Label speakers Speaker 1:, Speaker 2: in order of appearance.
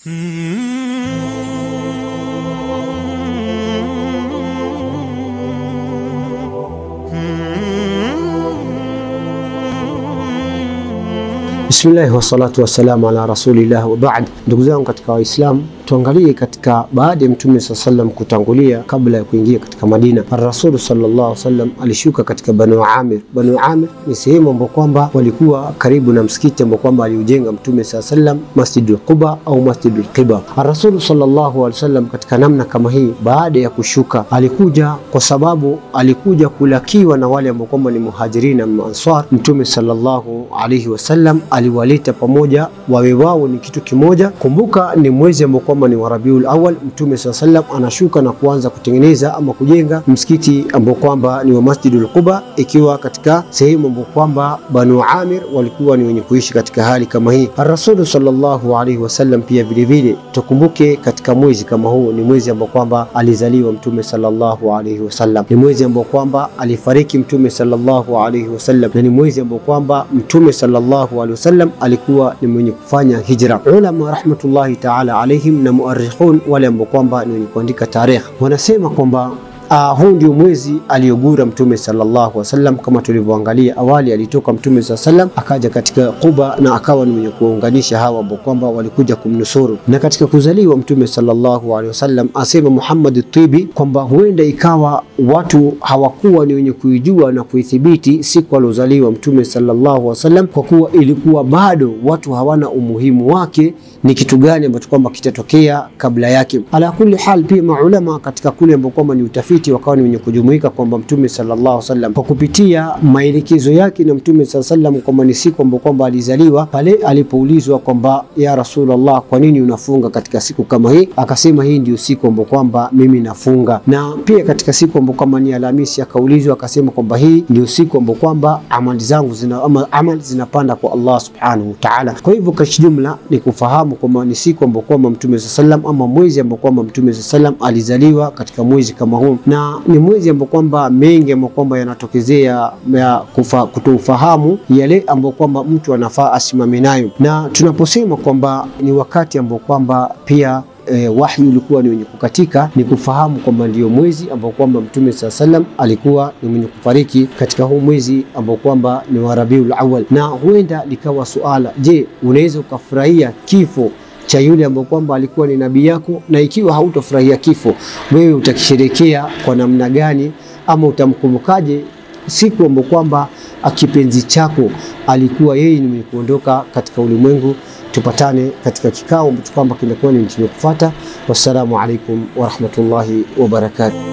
Speaker 1: Bismillahi wassalatu wassalamu ala rasulillah wa baad. Ndugu zangu katika Waislamu, tuangalie katika baada ya Mtume saa sallam kutangulia kabla ya kuingia katika Madina, Rasulu sallallahu alaihi wasallam alishuka katika Banu Amir. Banu Amir ni sehemu ambao kwamba walikuwa karibu na msikiti ambao kwamba aliujenga Mtume saa sallam, Masjidul Quba au Masjidul Qiba. Rasulu sallallahu alaihi wasallam katika namna kama hii, baada ya kushuka alikuja kwa sababu alikuja kulakiwa na wale ambao kwamba ni muhajirin na ansar. Mtume sallallahu alaihi wasallam aliwaleta pamoja wawe wao ni kitu kimoja. Kumbuka ni mwezi ambao kwamba ni wa Rabiul Awwal. Mtume saa sallam anashuka na kuanza kutengeneza ama kujenga msikiti ambao kwamba ni wa Masjidul Quba, ikiwa katika sehemu ambao kwamba Banu Amir walikuwa ni wenye kuishi katika hali kama hii. Rasulu sallallahu alaihi wasallam pia vilevile tukumbuke, katika mwezi kama huu ni mwezi ambao kwamba alizaliwa Mtume sallallahu alaihi wasallam, ni mwezi ambao kwamba alifariki Mtume sallallahu alaihi wasallam, na ni mwezi ambao kwamba Mtume sallallahu alaihi wasallam alikuwa ni mwenye kufanya hijra. Ulama rahmatullahi taala alaihim na muarrikhun wale ambao kwamba ni wenye kuandika tarikh wanasema kwamba Uh, huu ndio mwezi aliyogura Mtume sallallahu alaihi wasallam. Kama tulivyoangalia awali, alitoka Mtume sallallahu alaihi wasallam akaja katika Quba na akawa ni mwenye kuunganisha hawa ambao kwamba walikuja kumnusuru. Na katika kuzaliwa Mtume sallallahu alaihi wasallam, asema Muhammad Tibi kwamba huenda ikawa watu hawakuwa ni wenye kuijua na kuithibiti siku aliozaliwa Mtume sallallahu alaihi wasallam, kwa kuwa ilikuwa bado watu hawana umuhimu wake ni kitu gani ambacho kwamba kitatokea kabla yake. Ala kulli hal, pia maulama katika kule ambao kwamba ni utafiti wakawa ni wenye kujumuika kwamba Mtume sallallahu alaihi wasallam kwa kupitia maelekezo yake na Mtume sallallahu alaihi wasallam kwamba ni siku ambao kwamba alizaliwa, pale alipoulizwa kwamba ya Rasulullah, kwa nini unafunga katika siku kama hii? Akasema hii ndio siku ambao kwamba mimi nafunga. Na pia katika siku ambao kwamba ni Alhamisi akaulizwa akasema kwamba hii ndio siku ambao kwamba amali zangu zina ama amali zinapanda kwa Allah subhanahu wa ta'ala. Kwa hivyo kwa jumla ni kufahamu kwamba ni siku ambao kwamba Mtume sallam ama mwezi ambao kwamba Mtume sallam alizaliwa katika mwezi kama huu, na ni mwezi ambao kwamba mengi ambao kwamba yanatokezea ya kutofahamu yale ambao kwamba mtu anafaa asimame nayo, na tunaposema kwamba ni wakati ambao kwamba pia E, wahyi ulikuwa ni wenye kukatika, ni kufahamu kwamba ndio mwezi ambao kwamba Mtume saa salam alikuwa ni mwenye kufariki katika huu mwezi ambao kwamba ni wa Rabiul Awwal, na huenda likawa suala, je, unaweza ukafurahia kifo cha yule ambao kwamba alikuwa ni nabii yako? Na ikiwa hautofurahia kifo, wewe utakisherekea kwa namna gani, ama utamkumbukaje siku ambao kwamba kipenzi chako alikuwa yeye ni mwenye kuondoka katika ulimwengu? Tupatane katika kikao ambacho kwamba kinakuwa ni chenye kufuata. Wassalamu alaikum warahmatullahi wabarakatuh.